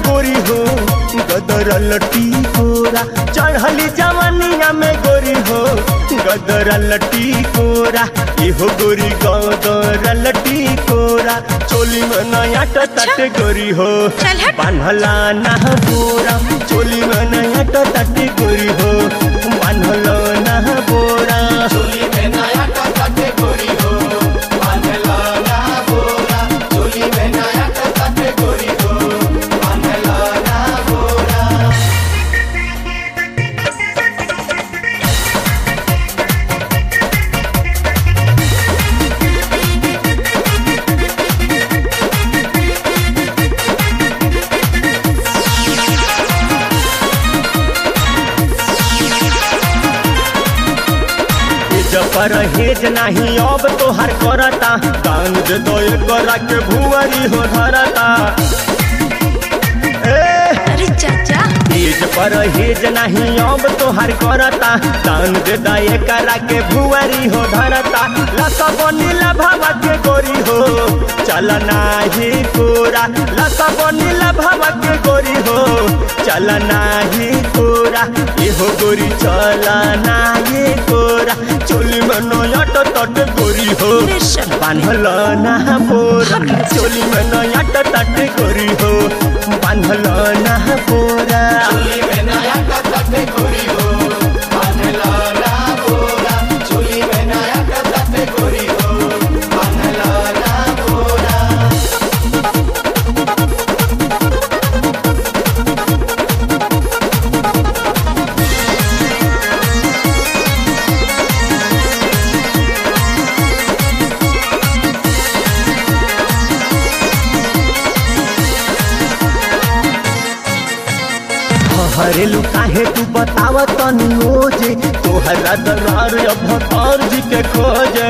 गोरी हो गदरल टिकोरा चढ़ली जवानिया में गोरी हो गदरल टिकोरा इहो गोरी गदरल टिकोरा चोली में नया टट गोरी हो चल हट। बान्हला ना बोरा चोली में नया टट गोरी हो बान्हला ना बोरा चोली में नया टट गोरी हो बान्हला ना बोरा चोली में नया टट गोरी हो बान्हला ना बोरा पर हेज नहीं अब तोहर करता दान दे दो करा के भुवरी हो धरता ए अरे चाचा हेज पर हेज नहीं अब तोहर करता दान दे दे करा के भुवरी हो धरता लता बनीला भावा के गोरी हो चल नाही कोरा लता बनीला भावा के गोरी हो चल नाही कोरा एहो गोरी चल नाही कोरा चोली में नया टट गोरी हो बेशक। बांधल ना बोरा चोली में नया टट गोरी हो बांधल ना बोरा चोली में नया टट गोरी हो बांधल ना बोरा चोली में नया टट गोरी हो बांधल ना बोरा हरेलू काहे तू बताव तनी ओजे तोहरा दरार अभतार जी के खोजे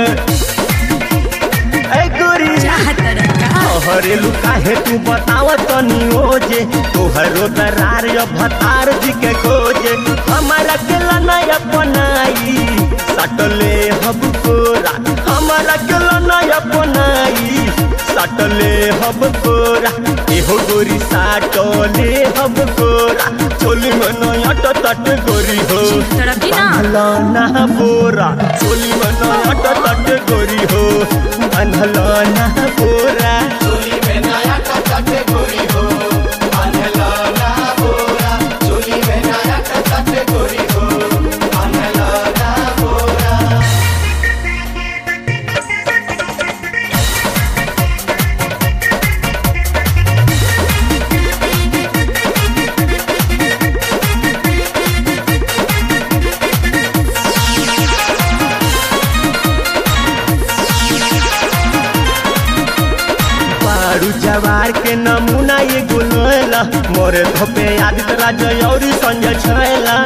ए गोरी चाहत रखा हरेलू काहे तू बताव तनी ओजे तोहरो दरार अभतार जी के खोजे हमारा के नया बनाई सटले हब कोरा हमारा के नया बनाई सटले हब कोरा एहो गोरी साटले हब कोरा चोली में नया टट गोरी हो तरफ ही ना। बांधला ना बोरा चोली में नया टट गोरी हो बांधला ना बोरा चोली में नया टट गोरी हो बांधला ना बोरा चोली में नया टट गोरी हो बांधला ना बोरा बारू जवार के नमूना ये गुलला मोरे धोपे आदित्य राज और संजय छैला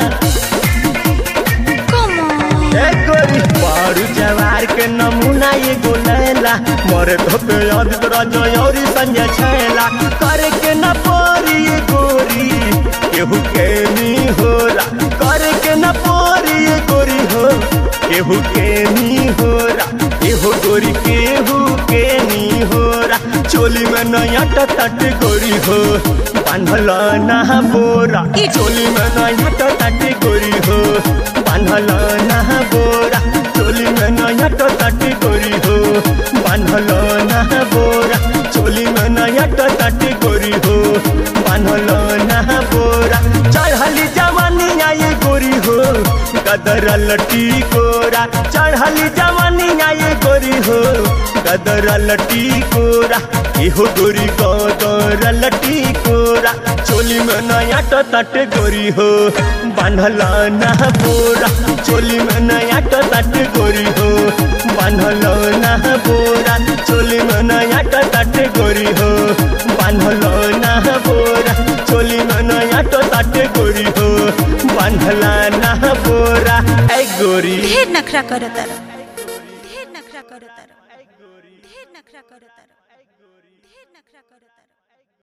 कमॉन ए गोरी बारू जवार के नमूना ये गुलला मोरे धोपे आदित्य राज और संजय छैला करे के न पोरी ये गोरी केहू के नी होला करे के न पोरी ये गोरी हो केहू के नी होला केहू गोरी केहू के नी होला चोली में नया टट गोरी हो बांधल ना बोरा ई चोली में नया टट गोरी हो बांधल ना बोरा चोली में नया टट गोरी हो बांधल ना बोरा चोली में नया टट गोरी हो बांधल ना बोरा चढ़ली जवानिया ये गोरी हो गदरल टिकोरा चढ़ली जवानिया ये गोरी हो गदरल टिकोरा इहो गोरी गदरल टिकोरा चोली में नया टट गोरी हो बांधल ना बोरा चोली में नया टट गोरी हो बांधल ना बोरा चोली में नया टट गोरी हो बांधल ना बोरा चोली में नया टट गोरी हो बांधला ना बोरा ऐ गोरी ढेर नखरा करत तारा ढेर नखरा करत तारा ढेर नखरा करत तारा ढेर नखरा करत तारा